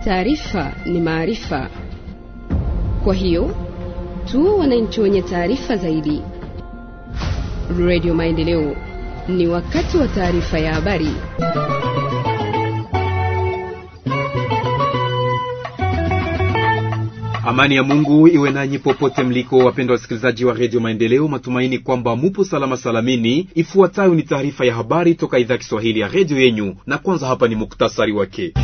Taarifa ni maarifa, kwa hiyo tu wananchi wenye taarifa zaidi. Radio Maendeleo, ni wakati wa taarifa ya habari. Amani ya Mungu iwe nanyi popote mliko, wapendwa wasikilizaji wa redio Maendeleo. Matumaini kwamba mupo salama salamini. Ifuatayo ni taarifa ya habari toka idhaa Kiswahili ya redio yenyu, na kwanza hapa ni muktasari wake.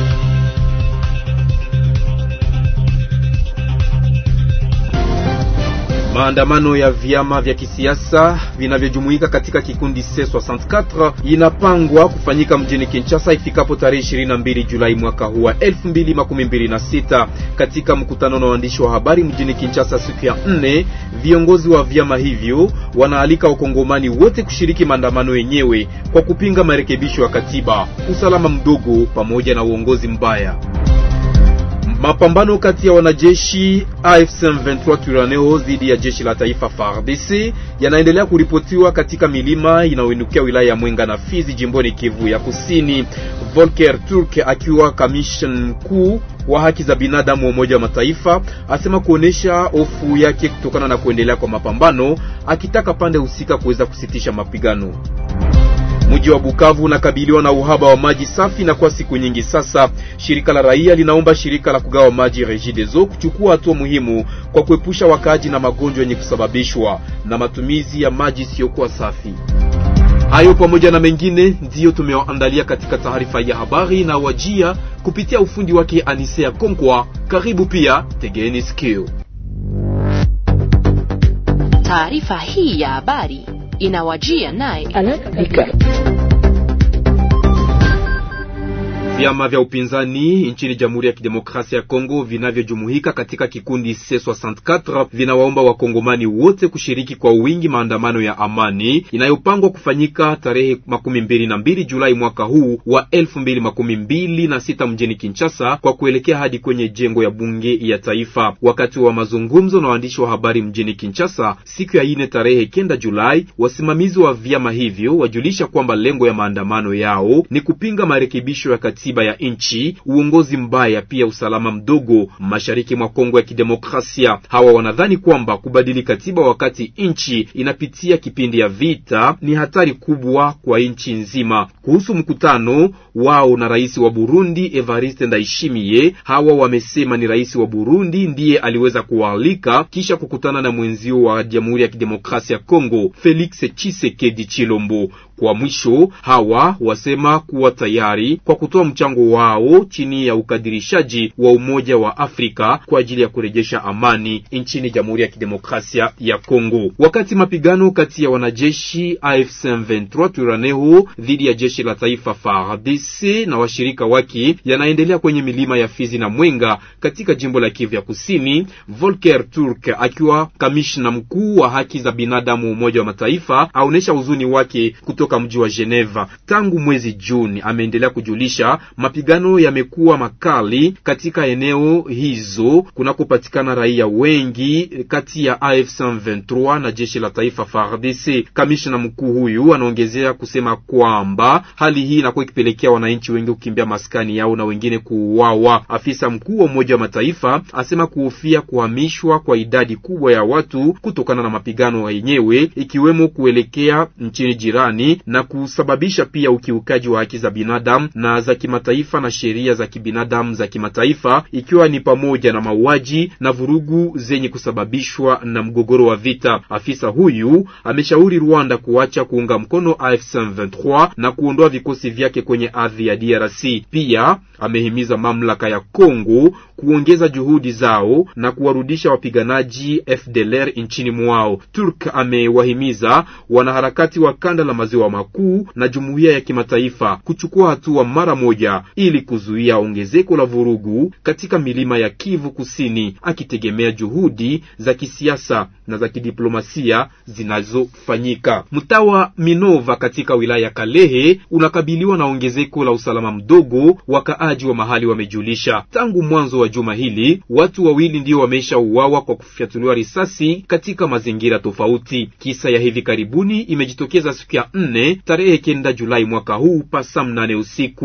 Maandamano ya vyama vya kisiasa vinavyojumuika katika kikundi C64 inapangwa kufanyika mjini Kinshasa ifikapo tarehe 22 Julai mwaka huu wa 2026. Katika mkutano na waandishi wa habari mjini Kinshasa siku ya nne, viongozi wa vyama hivyo wanaalika wakongomani wote kushiriki maandamano yenyewe kwa kupinga marekebisho ya katiba, usalama mdogo pamoja na uongozi mbaya. Mapambano kati ya wanajeshi AFC M23 Twirwaneho dhidi ya jeshi la taifa FARDC yanaendelea kuripotiwa katika milima inayoinukia wilaya ya Mwenga na Fizi jimboni Kivu ya Kusini. Volker Turk akiwa kamishna mkuu wa haki za binadamu wa Umoja wa Mataifa asema kuonesha hofu yake kutokana na kuendelea kwa mapambano, akitaka pande husika kuweza kusitisha mapigano. Mji wa Bukavu unakabiliwa na uhaba wa maji safi na kwa siku nyingi sasa. Shirika la raia linaomba shirika la kugawa maji Regideso kuchukua hatua muhimu kwa kuepusha wakaaji na magonjwa yenye kusababishwa na matumizi ya maji isiyokuwa safi. Hayo pamoja na mengine ndiyo tumewaandalia katika taarifa ya habari na wajia kupitia ufundi wake Anisea Konkwa. Karibu pia, tegeni sikio. Taarifa hii ya habari inawajia naye Vyama vya upinzani nchini Jamhuri ya Kidemokrasia ya Kongo vinavyojumuika katika kikundi C64 vinawaomba wakongomani wote kushiriki kwa wingi maandamano ya amani inayopangwa kufanyika tarehe makumi mbili na mbili Julai mwaka huu wa elfu mbili makumi mbili na sita mjini Kinshasa kwa kuelekea hadi kwenye jengo ya bunge ya taifa. Wakati wa mazungumzo na waandishi wa habari mjini Kinshasa siku ya ine tarehe kenda Julai, wasimamizi wa vyama hivyo wajulisha kwamba lengo ya maandamano yao ni kupinga marekebisho ya katiba ya nchi, uongozi mbaya, pia usalama mdogo mashariki mwa Kongo ya Kidemokrasia. Hawa wanadhani kwamba kubadili katiba wakati nchi inapitia kipindi ya vita ni hatari kubwa kwa nchi nzima. Kuhusu mkutano wao na rais wa Burundi Evariste Ndayishimiye, hawa wamesema ni rais wa Burundi ndiye aliweza kuwaalika kisha kukutana na mwenzio wa Jamhuri ya Kidemokrasia ya Kongo Felix Tshisekedi Chilombo. Kwa mwisho hawa wasema kuwa tayari kwa kutoa mchango wao chini ya ukadirishaji wa Umoja wa Afrika kwa ajili ya kurejesha amani nchini Jamhuri ya Kidemokrasia ya Kongo. Wakati mapigano kati ya wanajeshi AFC M23 Twirwaneho dhidi ya jeshi la taifa FARDC na washirika wake yanaendelea kwenye milima ya Fizi na Mwenga katika jimbo la Kivu ya Kusini, Volker Turk akiwa kamishna mkuu wa haki za binadamu wa Umoja wa Mataifa aonesha huzuni wake kutoka mji wa Geneva tangu mwezi Juni. Ameendelea kujulisha mapigano yamekuwa makali katika eneo hizo kunakopatikana raia wengi kati ya AFC M23 na jeshi la taifa FARDC. Kamishna mkuu huyu anaongezea kusema kwamba hali hii inakuwa ikipelekea wananchi wengi kukimbia maskani yao na wengine kuuawa. Afisa mkuu wa Umoja wa Mataifa asema kuhofia kuhamishwa kwa idadi kubwa ya watu kutokana na mapigano yenyewe, ikiwemo kuelekea nchini jirani na kusababisha pia ukiukaji wa haki za binadamu na za kimataifa na sheria za kibinadamu za kimataifa, ikiwa ni pamoja na mauaji na vurugu zenye kusababishwa na mgogoro wa vita. Afisa huyu ameshauri Rwanda kuacha kuunga mkono AFC M23 na kuondoa vikosi vyake kwenye ardhi ya DRC. Pia amehimiza mamlaka ya Kongo kuongeza juhudi zao na kuwarudisha wapiganaji FDLR nchini mwao. Turk amewahimiza wanaharakati wa kanda la maziwa makuu na jumuiya ya kimataifa kuchukua hatua mara moja ili kuzuia ongezeko la vurugu katika milima ya Kivu Kusini, akitegemea juhudi za kisiasa na za kidiplomasia zinazofanyika. Mtaa wa Minova katika wilaya ya Kalehe unakabiliwa na ongezeko la usalama mdogo, wakaaji wa mahali wamejulisha. Tangu mwanzo wa juma hili watu wawili ndio wameshauawa kwa kufyatuliwa risasi katika mazingira tofauti. Kisa ya hivi karibuni imejitokeza siku ya nne tarehe kenda Julai mwaka huu pasa mnane usiku. Duru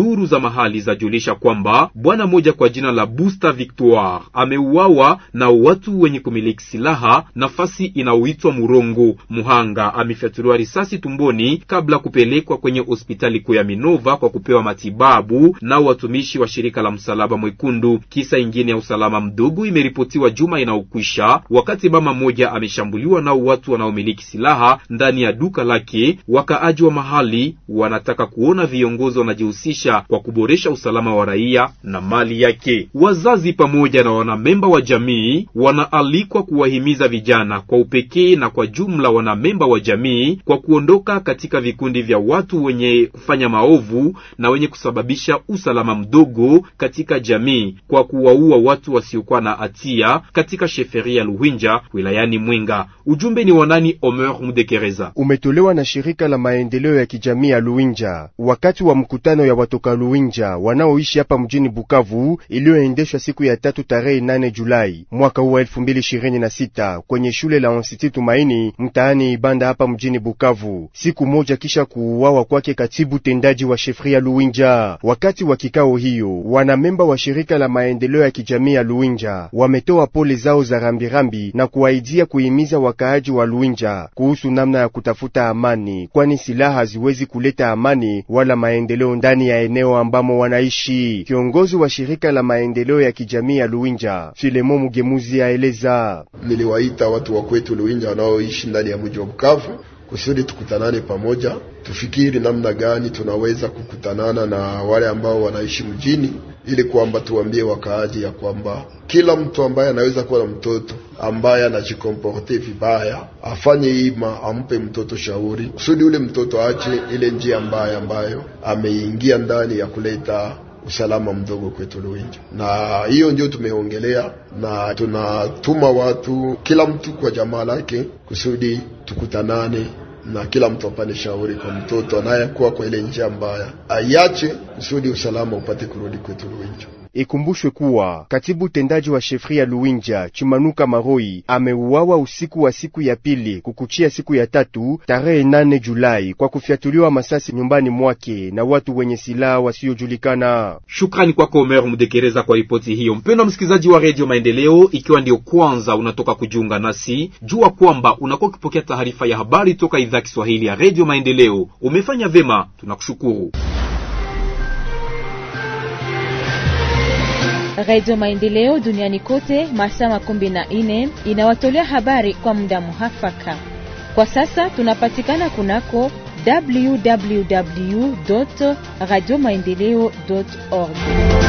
Duru za mahali zajulisha kwamba bwana mmoja kwa jina la Busta Victoire ameuawa na watu wenye kumiliki silaha nafasi inayoitwa Murongo. Muhanga amefyatuliwa risasi tumboni kabla kupelekwa kwenye hospitali kuu ya Minova kwa kupewa matibabu nao watumishi wa shirika la Msalaba Mwekundu. Kisa ingine ya usalama mdogo imeripotiwa juma inayokwisha, wakati mama mmoja ameshambuliwa nao watu wanaomiliki silaha ndani ya duka lake. Wakaaji wa mahali wanataka kuona viongozi wanajihusisha kwa kuboresha usalama wa raia na mali yake. Wazazi pamoja na wanamemba wa jamii wanaalikwa kuwahimiza vijana kwa upekee na kwa jumla wanamemba wa jamii kwa kuondoka katika vikundi vya watu wenye kufanya maovu na wenye kusababisha usalama mdogo katika jamii kwa kuwaua watu wasiokuwa na hatia katika sheferia Luhinja wilayani Mwenga. Ujumbe ni wanani? Omer Mudekereza umetolewa na shirika la maendeleo ya kijamii ya Luinja wakati wa mkutano ya watoka Luinja wanaoishi hapa mjini Bukavu iliyoendeshwa siku ya tatu tarehe 8 Julai mwaka huu wa 2026 kwenye shule la Institut Tumaini mtaani Ibanda hapa mjini Bukavu, siku moja kisha kuuawa kwake katibu tendaji wa shefria Luinja. Wakati wa kikao hiyo, wanamemba wa shirika la maendeleo ya kijamii ya Luinja wametoa pole zao za rambirambi na kuaidia kuhimiza wakaaji wa Luinja kuhusu namna ya kutafuta amani, kwani silaha haziwezi kuleta amani wala maendeleo ndani ya eneo ambamo wanaishi. Kiongozi wa shirika la maendeleo ya kijamii ya Luinja, Filemo Mugemuzi, aeleza: niliwaita watu wa kwetu Luinja wanaoishi ndani ya mji wa Bukavu kusudi tukutanane pamoja, tufikiri namna gani tunaweza kukutanana na wale ambao wanaishi mjini, ili kwamba tuambie wakaaji ya kwamba kila mtu ambaye anaweza kuwa na mtoto ambaye anajikomporte vibaya afanye ima, ampe mtoto shauri kusudi ule mtoto aache ile njia mbaya ambayo ameingia ndani ya kuleta usalama mdogo kwetu Luinja, na hiyo ndio tumeongelea, na tunatuma watu kila mtu kwa jamaa lake kusudi tukutanane na kila mtu apane shauri kwa mtoto anayekuwa kwa ile njia mbaya, ayache kusudi usalama upate kurudi kwetu Luinja. Ikumbushwe kuwa katibu tendaji wa shefria Luinja Chimanuka Maroi ameuawa usiku wa siku ya pili kukuchia siku ya tatu tarehe nane Julai kwa kufyatuliwa masasi nyumbani mwake na watu wenye silaha wasiojulikana. Shukrani kwako Omer Mdekereza kwa ripoti hiyo. Mpendwa msikilizaji wa redio Maendeleo, ikiwa ndio kwanza unatoka kujiunga nasi, jua kwamba unakuwa ukipokea taarifa ya habari toka idhaa Kiswahili ya redio Maendeleo. Umefanya vema, tunakushukuru. Radio Maendeleo duniani kote masaa makumi na nne inawatolea habari kwa muda muhafaka. Kwa sasa tunapatikana kunako www radio maendeleo org.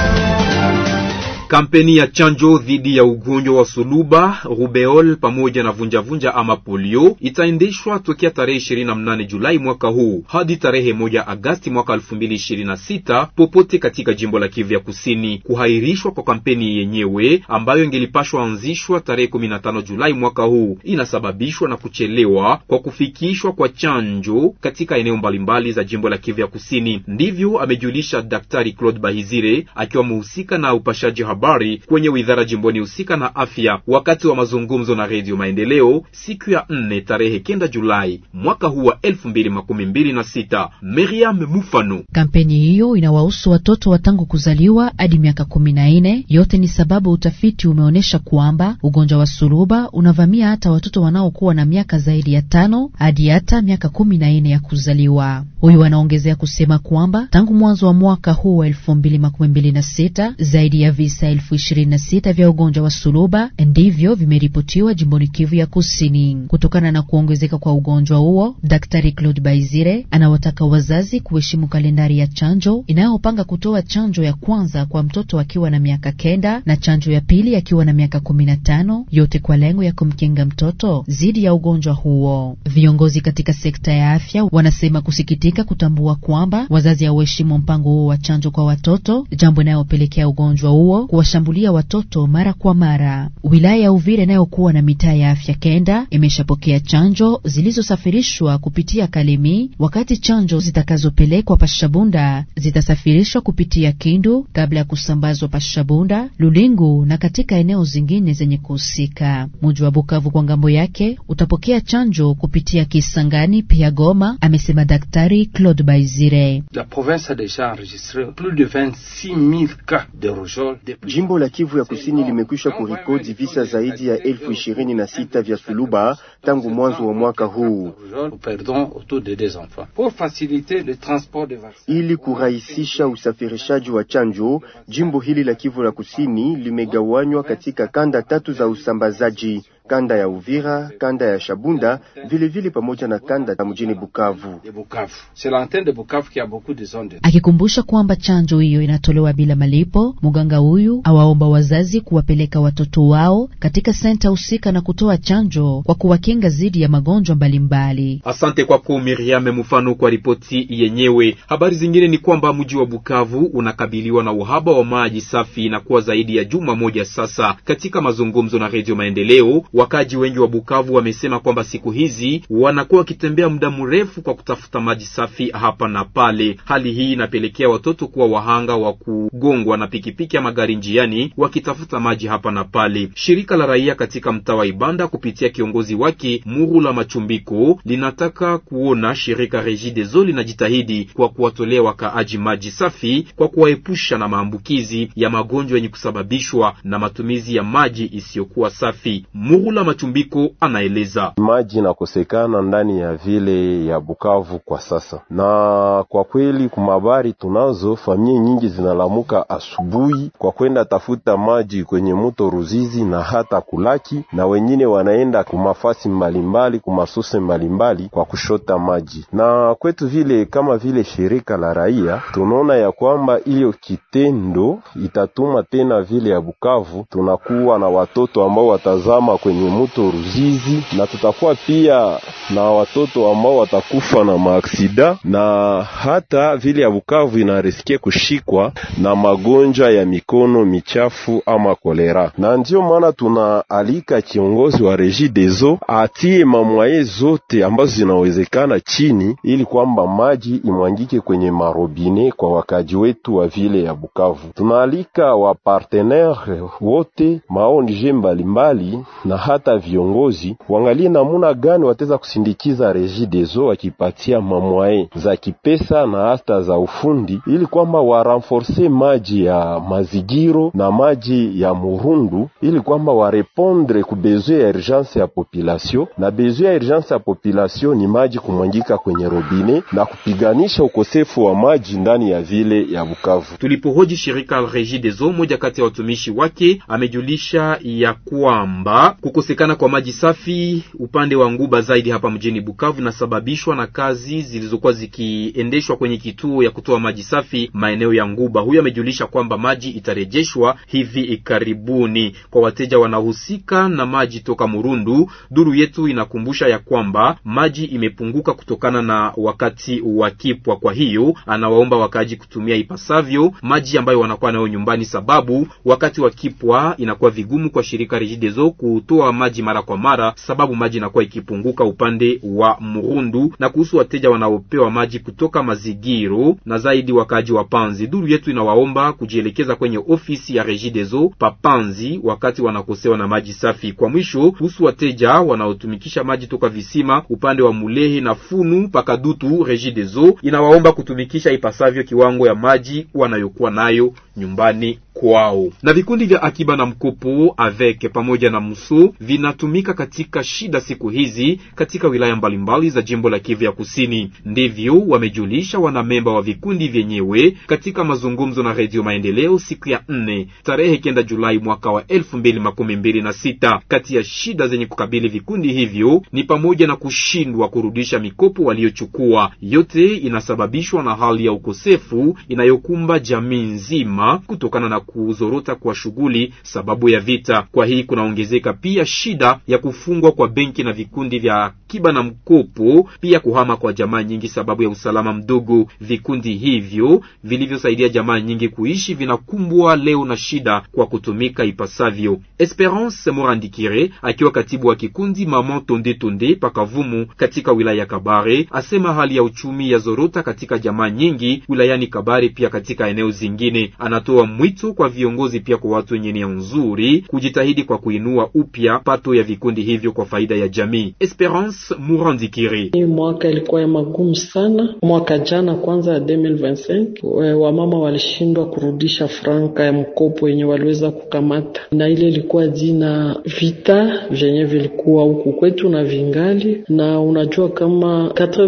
Kampeni ya chanjo dhidi ya ugonjwa wa suluba, rubeol pamoja na vunjavunja ama polio itaendeshwa tokea tarehe 28 Julai mwaka huu hadi tarehe moja Agasti mwaka 2026 popote katika jimbo la Kivu ya Kusini. Kuhairishwa kwa kampeni yenyewe ambayo ingelipashwa anzishwa tarehe 15 Julai mwaka huu inasababishwa na kuchelewa kwa kufikishwa kwa chanjo katika eneo mbalimbali za jimbo la Kivu ya Kusini. Ndivyo amejulisha Daktari Claude Bahizire akiwa mhusika na upashaji habari kwenye widhara jimboni husika na afya wakati wa mazungumzo na Redio Maendeleo siku ya nne tarehe kenda Julai mwaka huu wa elfu mbili makumi mbili na sita. Miriam Mufano. Kampeni hiyo inawahusu watoto wa tangu kuzaliwa hadi miaka kumi na nne. Yote ni sababu utafiti umeonyesha kwamba ugonjwa wa suluba unavamia hata watoto wanaokuwa na miaka zaidi ya tano hadi hata miaka kumi na nne ya kuzaliwa. Huyu anaongezea kusema kwamba tangu mwanzo wa mwaka huu wa elfu mbili makumi mbili na sita zaidi ya visa elfu ishirini na sita vya ugonjwa wa suluba ndivyo vimeripotiwa jimboni Kivu ya Kusini. Kutokana na kuongezeka kwa ugonjwa huo, Daktari Claude Baizire anawataka wazazi kuheshimu kalendari ya chanjo inayopanga kutoa chanjo ya kwanza kwa mtoto akiwa na miaka kenda na chanjo ya pili akiwa na miaka kumi na tano yote kwa lengo ya kumkinga mtoto dhidi ya ugonjwa huo. Viongozi katika sekta ya afya wanasema kusikitika kutambua kwamba wazazi hawaheshimu mpango huo wa chanjo kwa watoto, jambo inayopelekea ugonjwa huo kuwashambulia watoto mara kwa mara. Wilaya ya Uvira inayokuwa na mitaa ya afya kenda imeshapokea chanjo zilizosafirishwa kupitia Kalemi, wakati chanjo zitakazopelekwa Pashabunda zitasafirishwa kupitia Kindu kabla ya kusambazwa Pashabunda, Lulingu na katika eneo zingine zenye kuhusika. Muji wa Bukavu kwa ngambo yake utapokea chanjo kupitia Kisangani pia Goma, amesema Daktari Claude Baizire. La province a deja enregistré plus de 26000 cas de rougeole. Jimbo la Kivu ya Kusini limekwisha kurikodi visa zaidi ya elfu ishirini na sita vya suluba tangu mwanzo wa mwaka huu. Ili kurahisisha usafirishaji wa chanjo, jimbo hili la Kivu la Kusini limegawanywa katika kanda tatu za usambazaji kanda ya Uvira, kanda ya Shabunda vilevile vile pamoja na kanda ya mjini Bukavu. Akikumbusha kwamba chanjo hiyo inatolewa bila malipo, mganga huyu awaomba wazazi kuwapeleka watoto wao katika senta husika na kutoa chanjo kwa kuwakinga dhidi ya magonjwa mbalimbali. Asante kwako Miriam Mfano kwa ripoti yenyewe. Habari zingine ni kwamba mji wa Bukavu unakabiliwa na uhaba wa maji safi na kuwa zaidi ya juma moja sasa. Katika mazungumzo na Redio Maendeleo Wakaji wengi wa Bukavu wamesema kwamba siku hizi wanakuwa wakitembea muda mrefu kwa kutafuta maji safi hapa na pale. Hali hii inapelekea watoto kuwa wahanga wa kugongwa na pikipiki ya magari njiani wakitafuta maji hapa na pale. Shirika la raia katika mtaa wa Ibanda kupitia kiongozi wake Murula Machumbiko linataka kuona shirika Regideso linajitahidi kwa kuwatolea wakaaji maji safi kwa kuwaepusha na maambukizi ya magonjwa yenye kusababishwa na matumizi ya maji isiyokuwa safi. Murula Machumbiko anaeleza. Maji inakosekana ndani ya vile ya Bukavu kwa sasa, na kwa kweli kumabari tunazo familia nyingi zinalamuka asubuhi kwa kwenda tafuta maji kwenye mto Ruzizi na hata Kulaki, na wengine wanaenda kumafasi mbalimbali kumasose mbalimbali kwa kushota maji. Na kwetu vile kama vile shirika la raia tunaona ya kwamba hiyo kitendo itatuma tena vile ya Bukavu tunakuwa na watoto ambao watazama kwenye mto Ruzizi na tutakuwa pia na watoto ambao watakufa na maaksida, na hata vile ya Bukavu inarisikia kushikwa na magonjwa ya mikono michafu ama kolera. Na ndiyo maana tunaalika kiongozi wa Regideso atie mamwaye zote ambazo zinawezekana chini, ili kwamba maji imwangike kwenye marobine kwa wakaji wetu wa vile ya Bukavu. Tunaalika wa partenaire wote maonje mbalimbali na hata viongozi wangalie namuna gani wataweza kusindikiza Regideso wakipatia mamwaye za kipesa na hata za ufundi, ili kwamba warenforce maji ya mazigiro na maji ya murundu, ili kwamba warepondre ku besoin ya urgence ya population. Na besoin ya urgence ya population ni maji kumwangika kwenye robine na kupiganisha ukosefu wa maji ndani ya vile ya Bukavu. Tulipohoji shirika la Regideso, moja kati ya watumishi wake amejulisha ya kwamba kukosekana kwa maji safi upande wa Nguba zaidi hapa mjini Bukavu inasababishwa na kazi zilizokuwa zikiendeshwa kwenye kituo ya kutoa maji safi maeneo ya Nguba. Huyo amejulisha kwamba maji itarejeshwa hivi karibuni kwa wateja wanaohusika na maji toka Murundu. Duru yetu inakumbusha ya kwamba maji imepunguka kutokana na wakati wa kipwa. Kwa hiyo anawaomba wakaaji kutumia ipasavyo maji ambayo wanakuwa nayo nyumbani, sababu wakati wa kipwa inakuwa vigumu kwa shirika Regideso kutoa maji mara kwa mara, sababu maji inakuwa ikipunguka upande wa Murundu. Na kuhusu wateja wanaopewa maji kutoka Mazigiro na zaidi wakaaji wa Panzi, duru yetu inawaomba kujielekeza kwenye ofisi ya Regideso papanzi wakati wanakosewa na maji safi. Kwa mwisho, kuhusu wateja wanaotumikisha maji toka visima upande wa Mulehe na Funu pakadutu, Regideso inawaomba kutumikisha ipasavyo kiwango ya maji wanayokuwa nayo nyumbani kwao. Na vikundi vya akiba na mkopo avec pamoja na mso vinatumika katika shida siku hizi katika wilaya mbalimbali za jimbo la Kivu ya Kusini. Ndivyo wamejulisha wanamemba wa vikundi vyenyewe katika mazungumzo na Redio Maendeleo siku ya nne tarehe kenda Julai mwaka wa elfu mbili makumi mbili na sita. Kati ya shida zenye kukabili vikundi hivyo ni pamoja na kushindwa kurudisha mikopo waliochukua. Yote inasababishwa na hali ya ukosefu inayokumba jamii nzima kutokana na kuzorota kwa shughuli sababu ya vita. Kwa hii kunaongezeka pia shida ya kufungwa kwa benki na vikundi vya akiba na mkopo, pia kuhama kwa jamaa nyingi sababu ya usalama mdogo. Vikundi hivyo vilivyosaidia jamaa nyingi kuishi vinakumbwa leo na shida kwa kutumika ipasavyo. Esperance Morandikire akiwa katibu wa kikundi Mama Tonde Tonde pakavumu katika wilaya ya Kabare asema hali ya uchumi ya zorota katika jamaa nyingi wilayani Kabare, pia katika eneo zingine. Anatoa mwito kwa viongozi pia kwa watu wenye nia nzuri kujitahidi kwa kuinua upya pato ya vikundi hivyo kwa faida ya jamii. Esperance Murandikire: hii mwaka ilikuwa ya magumu sana. Mwaka jana kwanza ya 2025 wamama walishindwa kurudisha franka ya mkopo yenye waliweza kukamata, na ile ilikuwa jina vita vyenye vilikuwa huku kwetu na vingali na unajua kama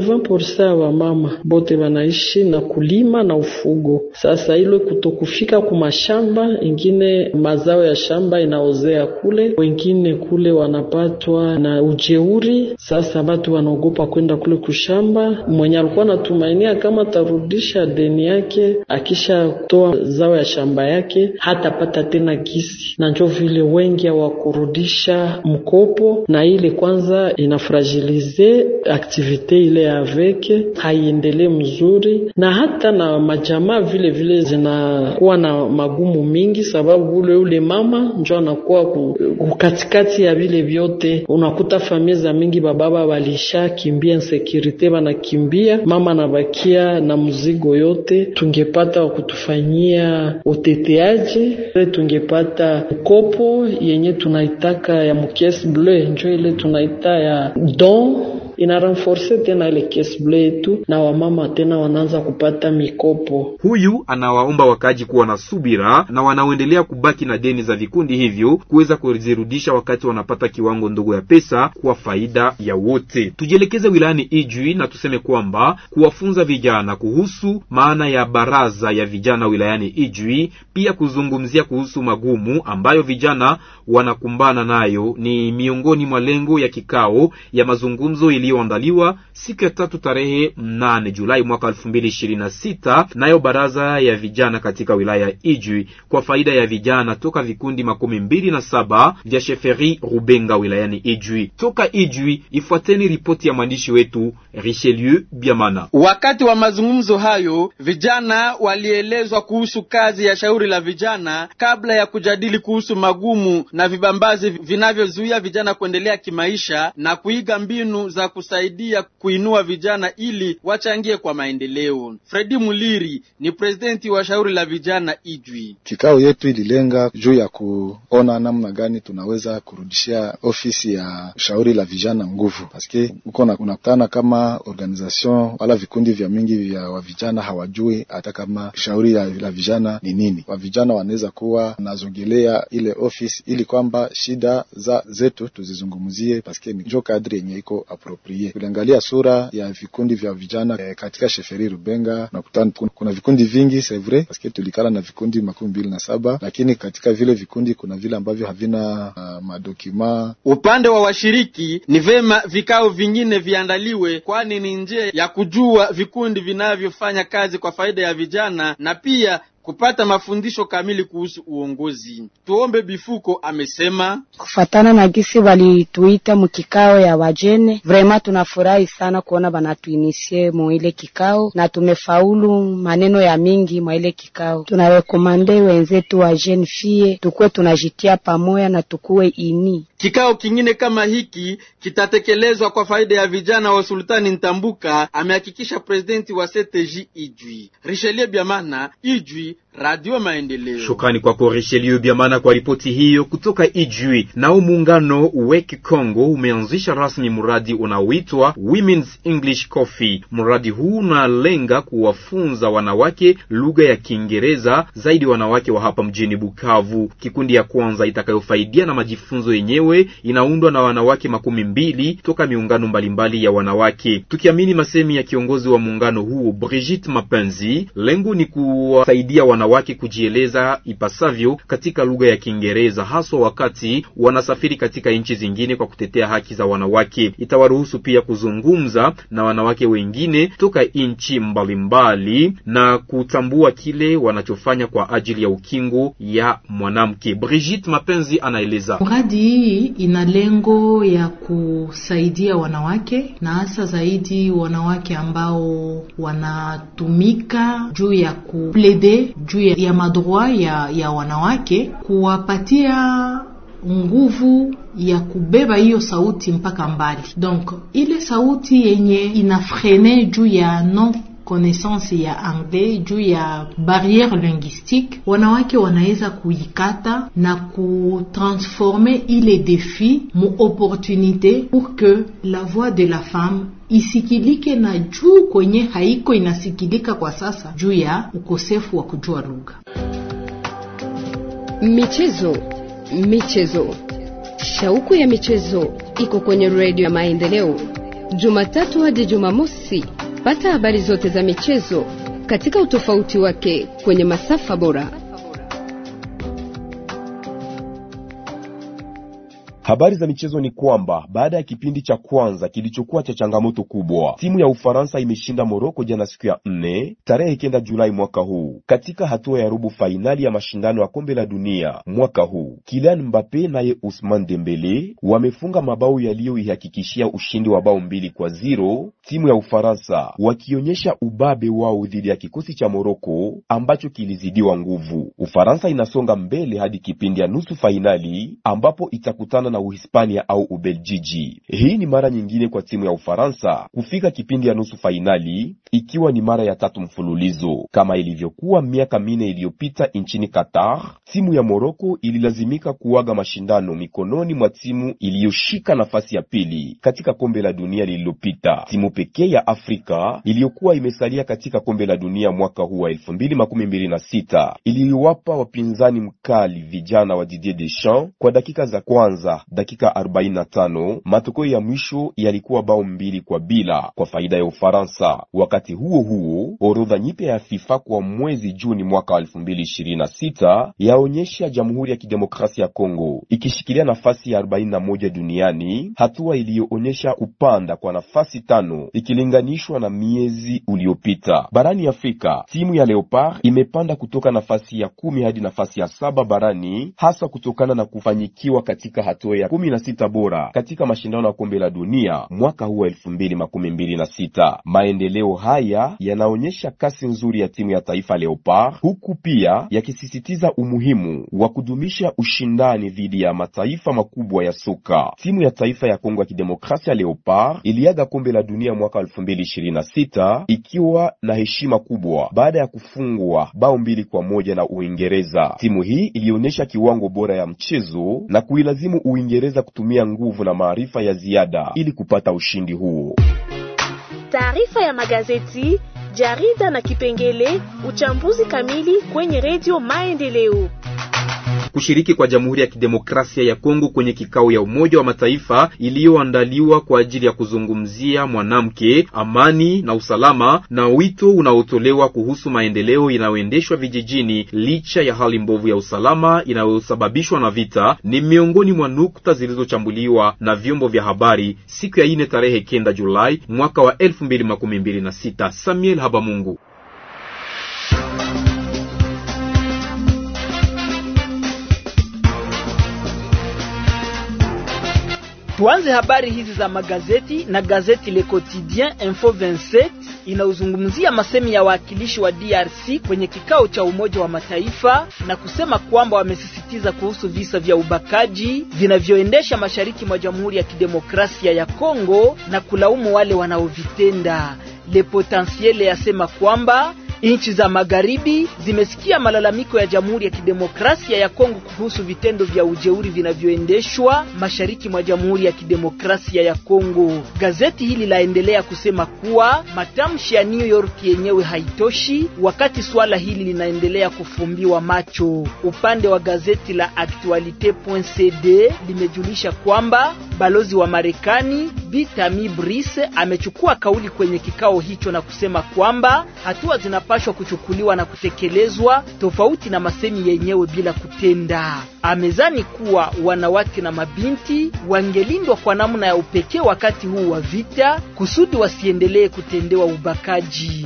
80% ya wamama bote wanaishi na kulima na ufugo. Sasa ile kutokufika kumashamba, ingine mazao ya shamba inaozea kule, wengine kule wanapatwa na ujeuri. Sasa batu wanaogopa kwenda kule kushamba. Mwenye alikuwa anatumainia kama tarudisha deni yake, akisha toa zao ya shamba yake hatapata tena gisi, na njo vile wengi hawakurudisha mkopo, na ile kwanza inafragilize aktivite ile ya veke haiendelee mzuri, na hata na majamaa vile vile zinakuwa na magumu mingi, sababu ule ule mama njo anakuwa kukatikati ya vile vyote. Unakuta familia za mingi bababa walisha kimbia insekurite, wanakimbia mama anabakia na mzigo yote. Tungepata wa kutufanyia uteteaji, tungepata mkopo yenye tunaitaka ya mukesi bleu, njo ile tunaita ya don ina renforce tena ile caisse bleu yetu na wamama tena wanaanza kupata mikopo. Huyu anawaomba wakaji kuwa na subira na wanaoendelea kubaki na deni za vikundi hivyo kuweza kuzirudisha wakati wanapata kiwango ndogo ya pesa kwa faida ya wote. Tujielekeze wilayani Ijwi na tuseme kwamba kuwafunza vijana kuhusu maana ya baraza ya vijana wilayani Ijwi, pia kuzungumzia kuhusu magumu ambayo vijana wanakumbana nayo ni miongoni mwa lengo ya kikao ya mazungumzo iliyoandaliwa siku ya tatu tarehe mnane Julai mwaka elfu mbili ishirini na sita nayo baraza ya vijana katika wilaya ya Ijwi kwa faida ya vijana toka vikundi makumi mbili na saba vya Sheferi Rubenga wilayani Ijwi. Toka Ijwi, ifuateni ripoti ya mwandishi wetu Richelieu Biamana. Wakati wa mazungumzo hayo, vijana walielezwa kuhusu kazi ya shauri la vijana kabla ya kujadili kuhusu magumu na vibambazi vinavyozuia vijana kuendelea kimaisha na kuiga mbinu za kusaidia kuinua vijana ili wachangie kwa maendeleo. Fredi Muliri ni presidenti wa shauri la vijana Ijwi. Kikao yetu ililenga juu ya kuona namna gani tunaweza kurudishia ofisi ya shauri la vijana nguvu, paske uko unakutana kama organization wala vikundi vya mingi vya wavijana hawajui hata kama shauri la, la vijana ni nini. Wavijana wanaweza kuwa nazongelea ile ofisi ili kwamba shida za zetu tuzizungumzie, paske ni jo kadri yenye iko aproprie. Tuliangalia sura ya vikundi vya vijana eh, katika sheferi Rubenga nakutana kuna vikundi vingi c'est vrai, paske tulikala na vikundi makumi mbili na saba, lakini katika vile vikundi kuna vile ambavyo havina uh, madokima. Upande wa washiriki ni vema vikao vingine viandaliwe, kwani ni njia ya kujua vikundi vinavyofanya kazi kwa faida ya vijana na pia kupata mafundisho kamili kuhusu uongozi. Tuombe Bifuko amesema kufatana na gisi walituita mukikao ya wajene, vrema tunafurahi sana kuona banatuinisie muile kikao na tumefaulu maneno ya mingi mwa ile kikao. Tunarekomande wenzetu wa jene fie tukuwe tunajitia pamoja na tukuwe ini. Kikao kingine kama hiki kitatekelezwa kwa faida ya vijana wa Sultani Ntambuka, amehakikisha presidenti wa CTJ Ijwi. Richelieu Biamana, Ijwi, Radio Maendeleo. Shukrani kwako Richelieu Biamana kwa ripoti hiyo kutoka Ijwi. Nao muungano Weki Congo umeanzisha rasmi mradi unaoitwa Women's English Coffee. Mradi huu unalenga kuwafunza wanawake lugha ya Kiingereza, zaidi wanawake wa hapa mjini Bukavu. Kikundi ya kwanza itakayofaidia na majifunzo yenyewe inaundwa na wanawake makumi mbili toka miungano mbalimbali ya wanawake. Tukiamini masemi ya kiongozi wa muungano huo Brigitte Mapenzi, lengo ni kuwasaidia wanawake wanawake kujieleza ipasavyo katika lugha ya Kiingereza, haswa wakati wanasafiri katika nchi zingine kwa kutetea haki za wanawake. Itawaruhusu pia kuzungumza na wanawake wengine toka nchi mbalimbali na kutambua kile wanachofanya kwa ajili ya ukingo ya mwanamke. Brigitte Mapenzi anaeleza. Mradi hii ina lengo ya kusaidia wanawake na hasa zaidi wanawake ambao wanatumika juu ya kuplede juu ya madroit ya, ya wanawake, kuwapatia nguvu ya kubeba hiyo sauti mpaka mbali. Donc ile sauti yenye inafrene juu ya non connaissance ya anglais juu ya barriere linguistique, wanawake wanaweza kuikata na kutransformer ile défi mu opportunité pour que la voix de la femme isikilike na juu kwenye haiko inasikilika kwa sasa juu ya ukosefu wa kujua lugha. Michezo, michezo, shauku ya michezo iko kwenye redio ya Maendeleo, Jumatatu hadi Jumamosi. Pata habari zote za michezo katika utofauti wake kwenye masafa bora. Habari za michezo ni kwamba baada ya kipindi cha kwanza kilichokuwa cha changamoto kubwa, timu ya Ufaransa imeshinda Moroko jana siku ya nne tarehe kenda Julai mwaka huu katika hatua ya robo fainali ya mashindano ya kombe la dunia mwaka huu. Kylian Mbappe naye Ousmane Dembele wamefunga mabao yaliyoihakikishia ushindi wa bao mbili kwa ziro timu ya Ufaransa, wakionyesha ubabe wao dhidi ya kikosi cha Moroko ambacho kilizidiwa nguvu. Ufaransa inasonga mbele hadi kipindi ya nusu fainali ambapo itakutana na Uhispania au Ubeljiji. Hii ni mara nyingine kwa timu ya Ufaransa kufika kipindi ya nusu fainali, ikiwa ni mara ya tatu mfululizo. Kama ilivyokuwa miaka minne iliyopita nchini Qatar, timu ya Moroko ililazimika kuaga mashindano mikononi mwa timu iliyoshika nafasi ya pili katika kombe la dunia lililopita. Timu pekee ya Afrika iliyokuwa imesalia katika kombe la dunia mwaka huu wa 2026 iliwapa wapinzani mkali vijana wa Didier Deschamps kwa dakika za kwanza dakika 45. Matokeo ya mwisho yalikuwa bao mbili kwa bila kwa faida ya Ufaransa. Wakati huo huo, orodha nyipya ya FIFA kwa mwezi Juni mwaka 2026 yaonyesha Jamhuri ya Kidemokrasia ya Kongo ikishikilia nafasi ya 41 duniani, hatua iliyoonyesha kupanda kwa nafasi tano ikilinganishwa na miezi uliopita. Barani Afrika, timu ya Leopard imepanda kutoka nafasi ya kumi hadi nafasi ya saba barani, hasa kutokana na kufanyikiwa katika hatua ya kumi na sita bora katika mashindano ya kombe la dunia mwaka huu wa elfu mbili makumi mbili na sita. Maendeleo haya yanaonyesha kasi nzuri ya timu ya taifa Leopard, huku pia yakisisitiza umuhimu wa kudumisha ushindani dhidi ya mataifa makubwa ya soka. Timu ya taifa ya Kongo ya Kidemokrasia Leopard iliaga kombe la dunia mwaka elfu mbili ishirini na sita ikiwa na heshima kubwa baada ya kufungwa bao mbili kwa moja na Uingereza. Timu hii ilionyesha kiwango bora ya mchezo na kuilazimu Uingereza kutumia nguvu na maarifa ya ziada ili kupata ushindi huo. Taarifa ya magazeti, jarida na kipengele uchambuzi kamili kwenye redio Maendeleo. Kushiriki kwa Jamhuri ya Kidemokrasia ya Kongo kwenye kikao ya Umoja wa Mataifa iliyoandaliwa kwa ajili ya kuzungumzia mwanamke, amani na usalama, na wito unaotolewa kuhusu maendeleo inayoendeshwa vijijini licha ya hali mbovu ya usalama inayosababishwa na vita, ni miongoni mwa nukta zilizochambuliwa na vyombo vya habari siku ya ine tarehe kenda Julai mwaka wa elfu mbili makumi mbili na sita. Samuel Habamungu. Tuanze habari hizi za magazeti na gazeti Le Quotidien Info 27 inauzungumzia masemi ya wawakilishi wa DRC kwenye kikao cha Umoja wa Mataifa na kusema kwamba wamesisitiza kuhusu visa vya ubakaji vinavyoendesha mashariki mwa Jamhuri ya Kidemokrasia ya Kongo na kulaumu wale wanaovitenda. Le Potentiel yasema kwamba nchi za magharibi zimesikia malalamiko ya Jamhuri ya Kidemokrasia ya Kongo kuhusu vitendo vya ujeuri vinavyoendeshwa mashariki mwa Jamhuri ya Kidemokrasia ya Kongo. Gazeti hili laendelea kusema kuwa matamshi ya New York yenyewe haitoshi, wakati suala hili linaendelea kufumbiwa macho. Upande wa gazeti la Actualite.cd limejulisha kwamba balozi wa Marekani Bi Tami Brice amechukua kauli kwenye kikao hicho na kusema kwamba hatua zinapashwa kuchukuliwa na kutekelezwa tofauti na masemi yenyewe bila kutenda. Amezani kuwa wanawake na mabinti wangelindwa kwa namna ya upekee wakati huu wa vita kusudi wasiendelee kutendewa ubakaji.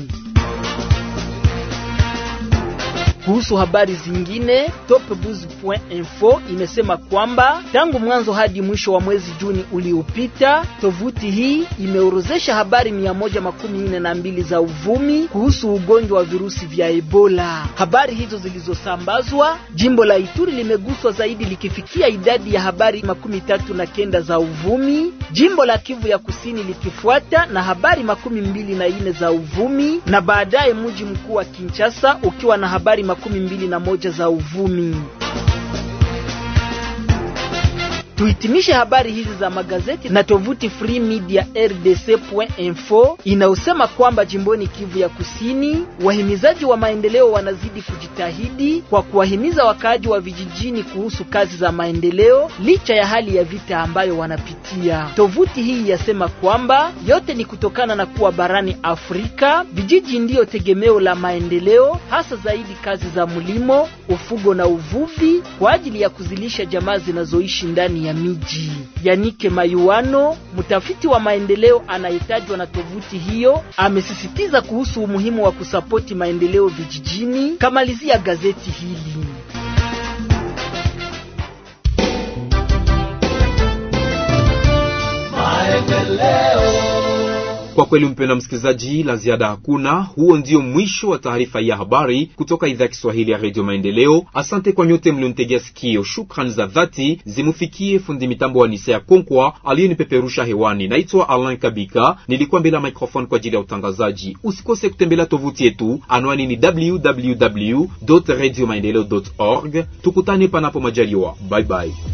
Kuhusu habari zingine, topbuzz.info imesema kwamba tangu mwanzo hadi mwisho wa mwezi Juni uliopita, tovuti hii imeorozesha habari mia moja makumi nne na mbili za uvumi kuhusu ugonjwa wa virusi vya Ebola. Habari hizo zilizosambazwa, jimbo la Ituri limeguswa zaidi likifikia idadi ya habari makumi tatu na kenda za uvumi, jimbo la Kivu ya Kusini likifuata na habari makumi mbili na nne za uvumi, na baadaye mji mkuu wa Kinshasa ukiwa na habari makumi mbili na moja za uvumi. Tuhitimishe habari hizi za magazeti na tovuti Free Media RDC.info inayosema kwamba jimboni Kivu ya Kusini, wahimizaji wa maendeleo wanazidi kujitahidi kwa kuwahimiza wakaaji wa vijijini kuhusu kazi za maendeleo licha ya hali ya vita ambayo wanapitia. Tovuti hii yasema kwamba yote ni kutokana na kuwa barani Afrika vijiji ndiyo tegemeo la maendeleo, hasa zaidi kazi za mlimo, ufugo na uvuvi kwa ajili ya kuzilisha jamaa zinazoishi ndani ya miji. Yanike Mayuano, mtafiti wa maendeleo anayetajwa na tovuti hiyo, amesisitiza kuhusu umuhimu wa kusapoti maendeleo vijijini. Kamalizia gazeti hili. Kwa kweli mpenda msikilizaji, la ziada hakuna. Huo ndio mwisho wa taarifa ya habari kutoka idhaa ya Kiswahili ya redio Maendeleo. Asante kwa nyote mlionitegea sikio. Shukrani za dhati zimufikie fundi mitambo wa Nisea Konkwa aliyenipeperusha hewani. Naitwa Alain Kabika, nilikuwa mbele ya microphone kwa ajili ya utangazaji. Usikose kutembelea tovuti yetu, anwani ni www radio maendeleo org. Tukutane panapo majaliwa, bye bye.